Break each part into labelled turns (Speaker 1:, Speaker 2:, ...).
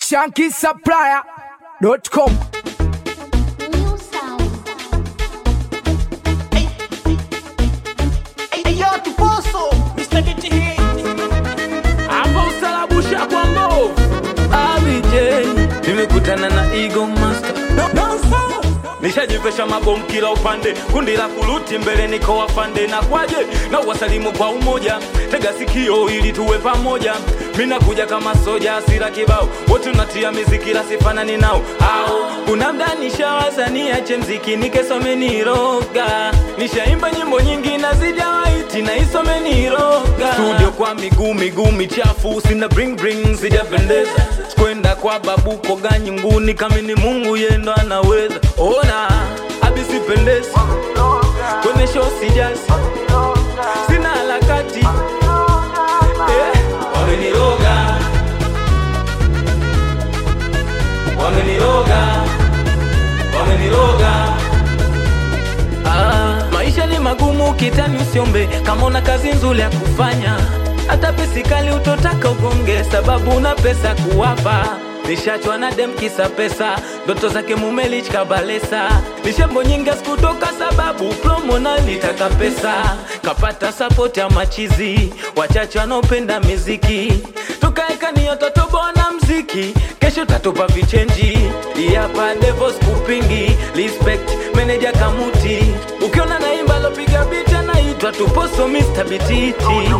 Speaker 1: shankisupplier.com
Speaker 2: New sound.
Speaker 3: Hapa usalabusha kwa mbovu ABJ nimekutana na Eagle Master nishajivesha mabomu kila upande, kundi la kuluti mbele niko wafande na kwaje na wasalimu kwa umoja, tega sikio ili tuwe pamoja. Mina kuja kama soja, asira kibao, wote unatia miziki la sifanani nao au kuna mda nishawaza niache mziki nikesome niroga, nishaimba nyimbo nyingi na zijawaiti na isome niroga, studio kwa miguu miguu michafu, sina bring bring, sijapendeza kwenda kwa babu koga nyunguni, kama ni Mungu yendo anaweza ona abisipendezi kwenye show sijasi sina harakati eh, wameniroga wameniroga wameniroga Ah, maisha ni magumu kitani usiombe kama una kazi nzuri ya kufanya hata pisikali utotaka ugonge sababu una pesa kuwapa nishachwa na dem kisa pesa ndoto zake mumelich kabalesa nishambo nyingi sikutoka sababu promo nalitaka pesa kapata sapoti ya machizi wachache wanaopenda miziki tukaeka niyotatobona mziki kesho tatupa vichenji hapa devos kupingi respect meneja kamuti ukiona naimba lopiga bita naitwa tuposo Mr. Bititi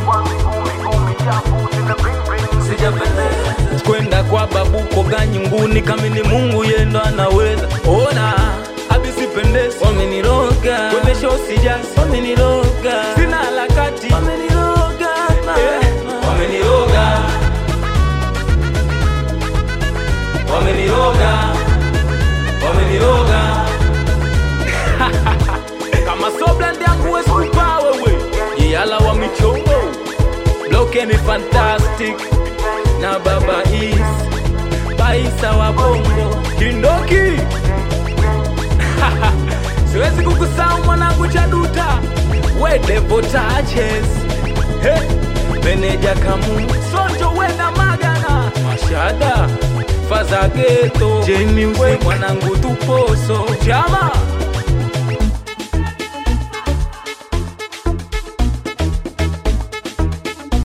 Speaker 3: kwenda kwa babu koga nyunguni kama ni Mungu yendo anaweza ona abisipendezi wameniroga kwenye show sijasi wameniroga sina harakati wameniroga eh, wameniroga wameniroga wameniroga kama sobland yangu wesikupa wewe iyala wa michongo blokeni fantastic na baba is baisa wa bongo kindoki siwezi kukusahau mwanangu chaduta wedevo taches hey. meneja kamu sonjo wena magana mashada fazageto jeniwe mwanangu tuposo chama